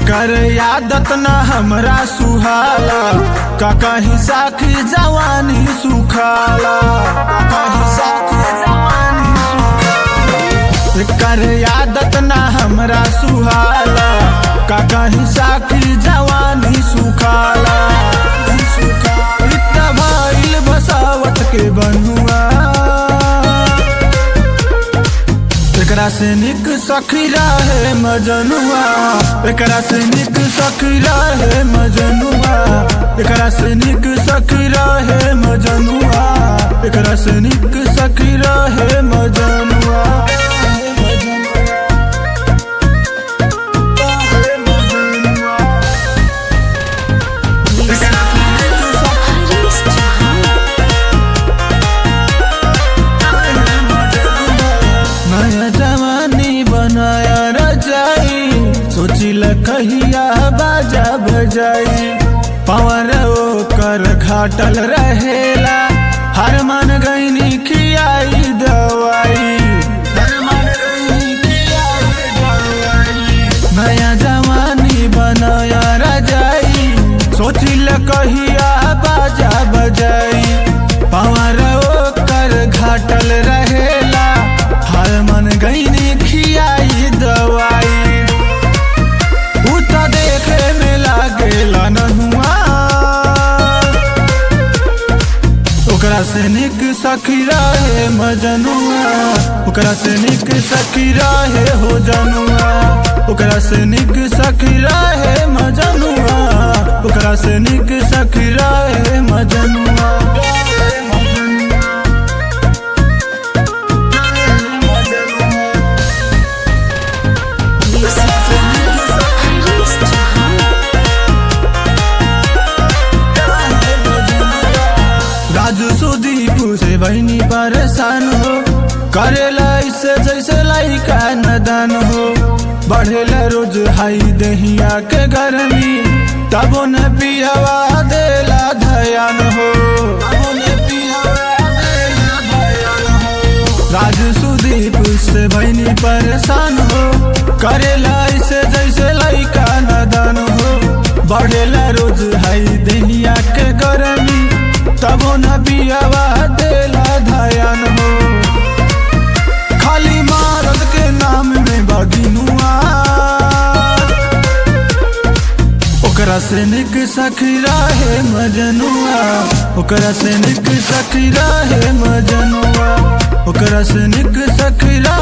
एकर आदत न हमरा सुहाला का कहीं साखी जवानी सुखाला का कहीं साखी जवानी सुखाला एकर आदत न हमरा सुहाला का कहीं साखी जवानी सुखाला इतना भइल बसावत के बनुआ एकरा से निक सखी रहे मजनुआ एकरा से निक सखी रहे मजनुआ एकरा से निक सखी रहे मजनुआ एकरा से निक सखी रहे मजनुआ हरीश चौहान नया जवानी बनाया रजाई सोचिल कहिया बाजा बजाई पवर ओकर घाटल रहेला हर मन गईनी खियाई दवाई हर मन गईनी खियाई दवाई नया जवानी बनाया रजाई सोचिल कहिया बाजा बजाई पवर ओकर घाटल रहेला हर मन गईनी खियाई दवाई उ त देखे में लागेला नहुआ ओकरा से निक सखी रहे मजनुआ ओकरा से निक सखी रहे हो जनुआ ओकरा से निक सखी रहे मजनुआ ओकरा से निक सखी रहे मजनुआ हरीश चौहान राजू सुदीप से बहनी परेशान हो करेला इससे जैसे लाइका नदान हो बढ़ेला रोज हाई दहिया के गर्मी तबो न पियावा देला धयान हो तबो न पियावा देला धयान हो। राजू सुदीप से बहनी परेशान हो करेला इसे जैसे लाइका नदान हो बढ़ेला रोज हाई दहिया के गर्मी तबो न पियावा देला धयान हो खाली मारद के नाम में बगिनुआ ओकरा से निक सखी रहे मजनुआ ओकरा से निक सखी रहे मजनुआ ओकरा से निक सखी रहे